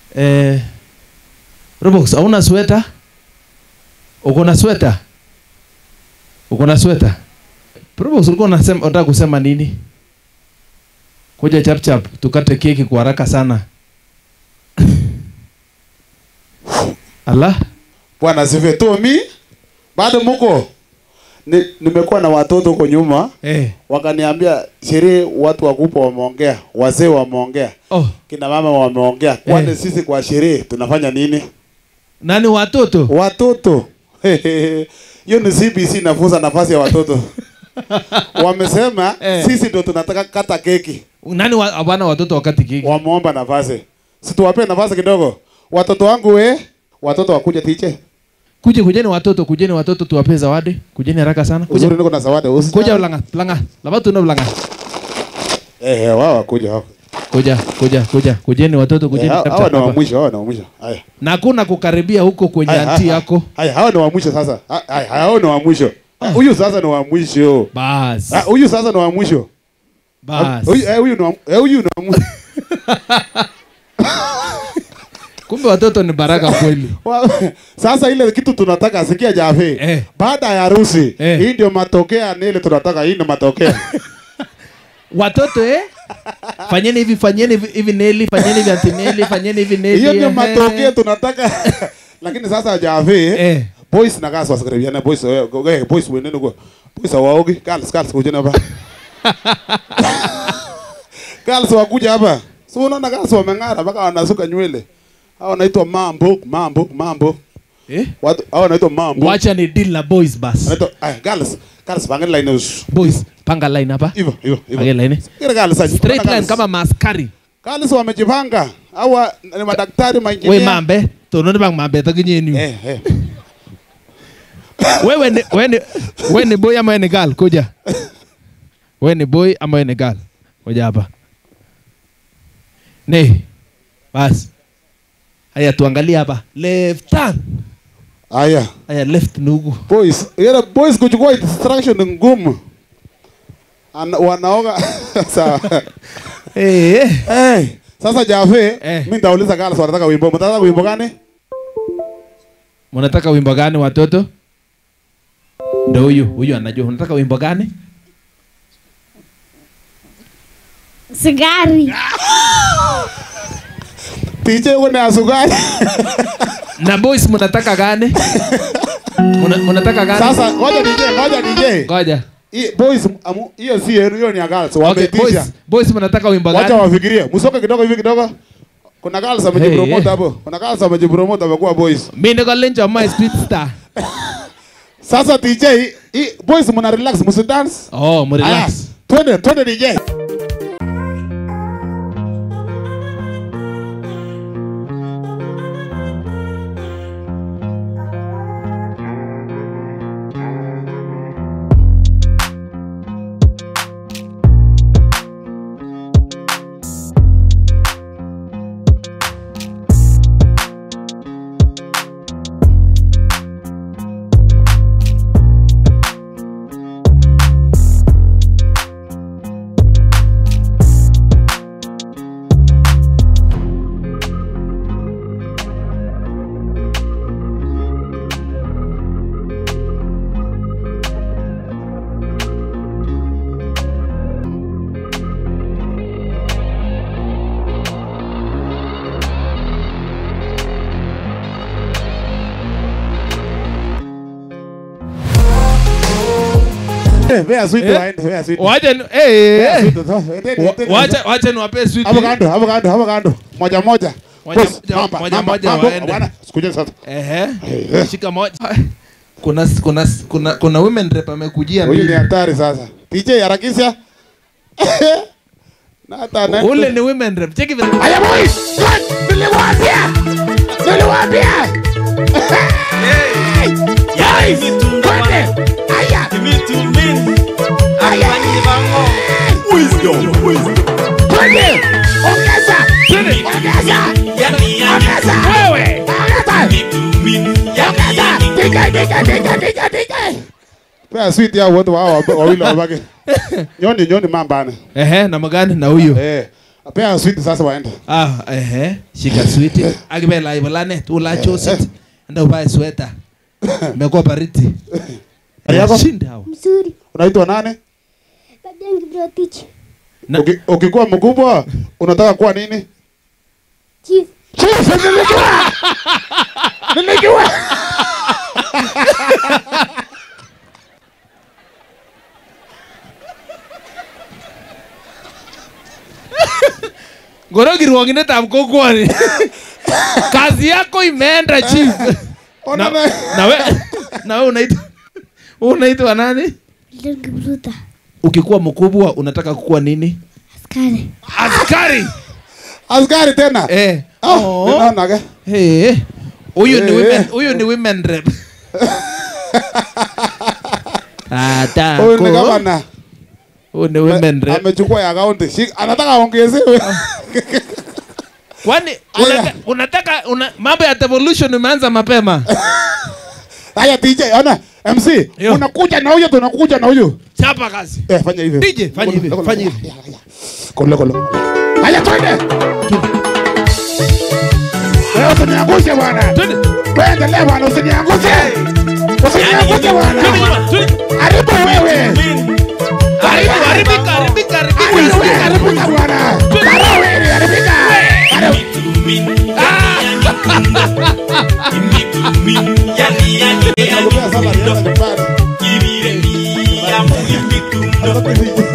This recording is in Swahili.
Eh, Robox, hauna sweta? Uko na sweta? Uko na sweta? Robox, ulikuwa unasema unataka kusema nini? Kuja chap chap, tukate keki kwa haraka sana. Allah, Bwana asifiwe. Tomi, bado muko? Ni, nimekuwa na watoto huko nyuma eh. wakaniambia sherehe, watu wakubwa wameongea, wazee wameongea, Oh, kina mama wameongea. Kwani Eh. sisi kwa sherehe tunafanya nini? nani watoto? Watoto hiyo ni CBC inafunza nafasi ya watoto. Wamesema Eh. sisi ndo tunataka kata keki, Nani wa, hawana watoto wakati keki? wameomba nafasi, si tuwapee nafasi kidogo. Watoto wangu we, watoto wakuja tiche, Kuje kujeni watoto, kujeni watoto tuwape zawadi. Kujeni haraka sana. Kuja. uzuri niko na zawadi usi Kuja ulanga, langa. Laba tuna ulanga. eh, eh, wao wakuja hao. Kuja, kuja, kuja. Kujeni watoto, Eh, kujeni. hao chap hao chap ni wa hapa. mwisho, hao ni wa mwisho. Haya. Na hakuna kukaribia huko kwenye Haya, anti haya, yako. Haya, hao ni wa mwisho sasa. Ha- Haya, hao ni wa mwisho. Ah, Huyu sasa ni wa mwisho. Bas. Ah, Huyu sasa ni wa mwisho. Bas. Huyu eh, huyu ni wa eh, huyu ni wa mwisho. Kumbe watoto ni baraka kweli. Wa- Sasa ile kitu tunataka sikia Jafe. Eh. Baada ya harusi, Eh. hii ndio matokeo ya nile tunataka, hii ndio matokeo. Watoto eh? Fanyeni hivi, fanyeni hivi, hivi Neli, fanyeni hivi Auntie Neli, fanyeni hivi Neli. Hiyo ndio ehe. matokeo tunataka. Lakini sasa Jafe, Eh. boys na gas wasikaribiana boys eh, eh, boys wenene kwa. Boys hawaogi, girls girls kujeni hapa. Girls wakuja hapa. So unaona girls wameng'ara mpaka wanasuka nywele. Hao wanaitwa mambo, mambo, mambo. Eh? Watu hao wanaitwa mambo. Wacha ni deal na boys bas. Wanaitwa ah, girls, girls pangeni line us. Boys, panga line hapa. Hivyo, hivyo, Panga hivyo. line. Kile girls sasa. Straight line kama maskari. Girls wamejipanga. Hawa ni madaktari, We mainjinia. mambe, tononi bang mambe takinyeni. Eh, eh. Wewe ni wewe ni wewe ni boy ama wewe ni girl? Kuja. Wewe ni boy ama wewe ni girl? Kuja hapa. Ne. Bas. Haya tuangalie hapa. Left turn. Haya. Haya left nugu. Boys, yale boys kuchukua instruction ni ngumu. Ana, wanaoga sawa. Eh. eh. Hey, sasa Jafe, Eh. mimi nitauliza girls wanataka wimbo. Mtataka wimbo gani? Mnataka wimbo gani watoto? Ndio huyu, huyu anajua. Unataka wimbo gani? Sigari. DJ uko na sukari. Na boys mnataka gani? Muna- Mnataka gani? Sasa ngoja DJ, ngoja DJ. ngoja. Hii boys amu- hiyo si yenu, hiyo ni ya girls. Okay, Wametisha. boys, boys mnataka wimbo Wacha gani? wafikirie. Msoke kidogo hivi kidogo. Kuna girls amejipromote Hey, hey. hapo. Kuna girls amejipromote amekuwa boys. Mimi niko lenjo my speed star. Sasa DJ, hii boys mna relax, msi dance. Oh, mrelax. Twende, twende DJ. Eh, Vea sweet Eh? waende, vea sweet. Wacha ni- Vea eh, eh. sweet, toa, endeni, Wa- endeni. Wacha wacha niwape sweet. Hapo kando, hapo kando, hapo kando. Moja moja. Moja- Boss, moja- mamba, moja- mamba, moja mambo, waende. bwana, sikuje sasa. Ehe. Shika moja. Kuna kuna kuna kuna women rep amekujia Huyu ni mbili. hatari sasa. DJ harakisha. Na hata na. Ule ni women rep. Cheki vile. Aya boys, good. Niliwaambia. Niliwaambia. Guys, twende. Aya. Aya. Wisdom, wisdom. Twende. Ongeza. Twende. Ongeza. Ongeza. Wewe. Ongeza. Ongeza. Dika, dika, dika, dika, dika. Pea sweet ya wote wao wawili wabaki. Nyoni nyoni mambana. Ehe, na magani na huyo. Eh. Pea sweet sasa waende. Ah, ehe, shika switi. Akibela ibalanet, ula chosit. Enda uvae sweta. Imekuwa baridi. Hali yako? Shinda hao. Mzuri. Unaitwa nani? Fabian Kiprotich. Na- Uki- Ukikuwa mkubwa unataka kuwa nini? Chief. Chief, nilijua. Nilijua. Ngoro kirwogindetab kokwoni. Kazi yako imeenda chief. Ona Na, na. na we na we unaitwa unaitwa nani? Fabian Kipruta. Ukikuwa mkubwa unataka kukuwa nini? Askari. Askari. Askari tena. Eh. Ah, Oh. ninaona ke. Eh. Huyu ni Eh. women, huyu ni women rep. Ata. Huyu ni gavana. Huyu ni women rep. Amechukua ya kaunti. Shik- Anataka aongezewe. Kwani Aya. unataka, unataka una, mambo ya devolution umeanza mapema? Haya DJ, ona MC, Yo. unakuja na huyo tunakuja na huyo. Chapa kazi. Eh, fanya hivyo. DJ, fanya hivi, Kolo, fanya kolo. hivi. Ya, ya, ya. Kolo kolo. Haya twende. Wewe usiniangushe bwana. Twende. Wewe endelea bwana, usiniangushe. Usiniangushe bwana. Twende nyuma, twende. Haribu wewe. Haribu, haribika, haribika, haribika. Haribu wewe, haribika bwana. Haribu wewe, haribika. Haribu. Nakupea saba, nienda nyumbani. Sasa hivi.